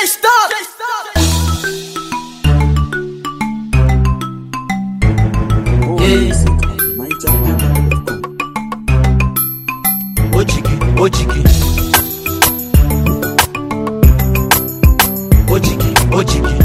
stop. Ojigi, ojigi. Ojigi, ojigi.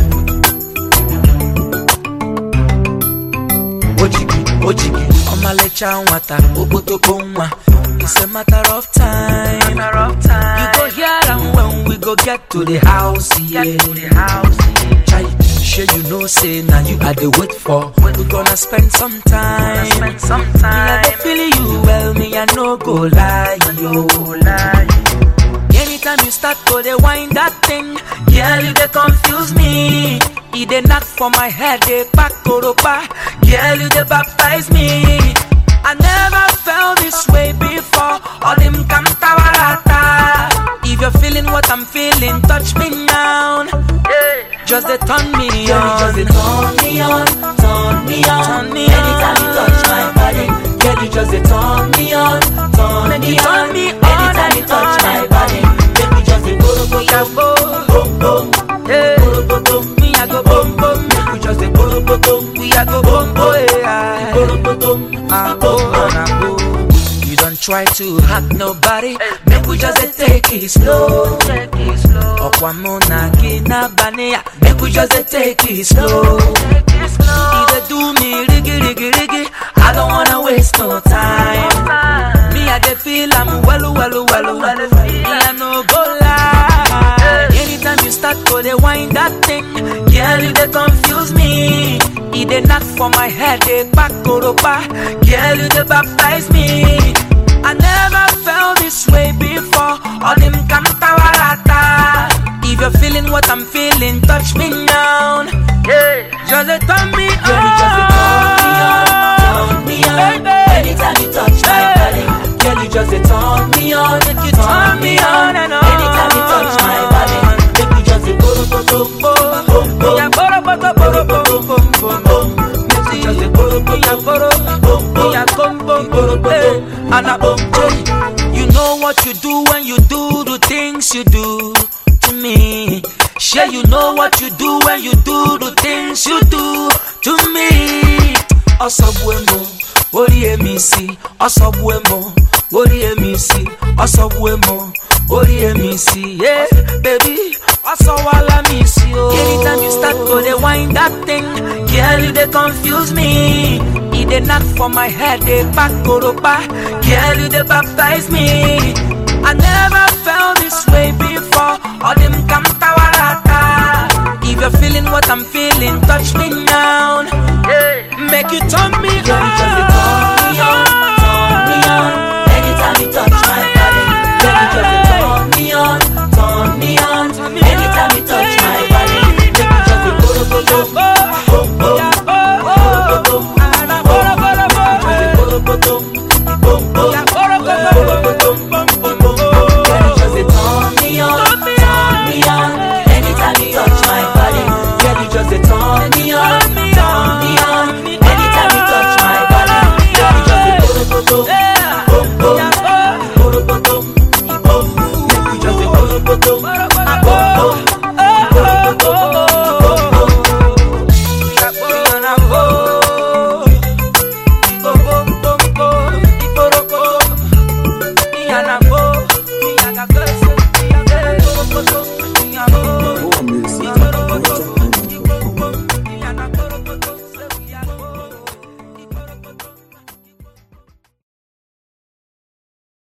Ojigi, ojigi. Ọmalịcha nwata, okpotokpo nwa. It's a matter of time. Matter of time. You go hear am when we go get to the house, yeah. Get to the house. Chai, sure you know say now you are the wait for. We gonna spend some time. Spend some Me, I time. go feel you well, me I no go lie, yo. Lie. Anytime you start to dey wind that thing, girl you dey confuse me. E dey knock for my head, dey pack koropa. Girl you dey baptize me. I never felt this way before. All them kantawarata. If you're feeling what I'm feeling, touch me now. Yeah. Just dey turn me Girl, you on. just dey turn me on, turn me on. Turn me Anytime you on. touch my body, girl, you just dey turn me on, turn Make me you turn on. me on Anytime you and touch on my and body, make me just dey go go Yeah, go boom, boom boom, hey. go go boom. Me I go boom boom. Make we just dey go go boom, We a go boom boom. yeah. go go boom, Ah, boom oh, boom. ah, oh. You don't try to hack nobody. Make we just dey take it slow. Take it slow. Ọ̀pọ̀ amúnà kí ná baniya. Make we just dey take it slow. Take it E slow. dey do me rigi rigi rigi. I don't wanna waste no time. Time. Me I dey feel am welu welu welu. Welu, Me I no go lie. Anytime you start to dey wind that thing, girl you dey confuse me. E dey knock for my head, dey pack koropa. Girl you dey baptize me. I never felt this way before. All them kantawarata. If you're feeling what I'm feeling, touch me now. Yeah. Just dey turn me on. Girl, you just dey turn me on, turn me on. Baby. Anytime you touch my Hey. body, girl, you just dey turn me on, Make you turn me on and on. Anytime you touch my body, make me just dey go go go boom boom boom. Yeah, boro, boro, boro, boro, boro, boro, boro. Make me just dey go go Yeah, go boro, boom boom. yeah, bom, bom, bom, hey. And I bom, hey. You know what you do when you do the things you do to me. Sure, you know what you do when you do the things you do to me. Ọsọgbuemo, orí èmi sí. Ọsọgbuemo, orí èmi sí. Ọsọgbuemo, orí èmi sí. Yeah, baby, ọsọwala mi sí o. Anytime you start to dey wind that thing, girl you dey confuse me. E dey knock for my head, dey pack koropa. Girl you dey baptize me. I never felt this way before. All them kantawarata. If you're feeling what I'm feeling, touch me now. Yeah. Make you turn me Girl, you just on.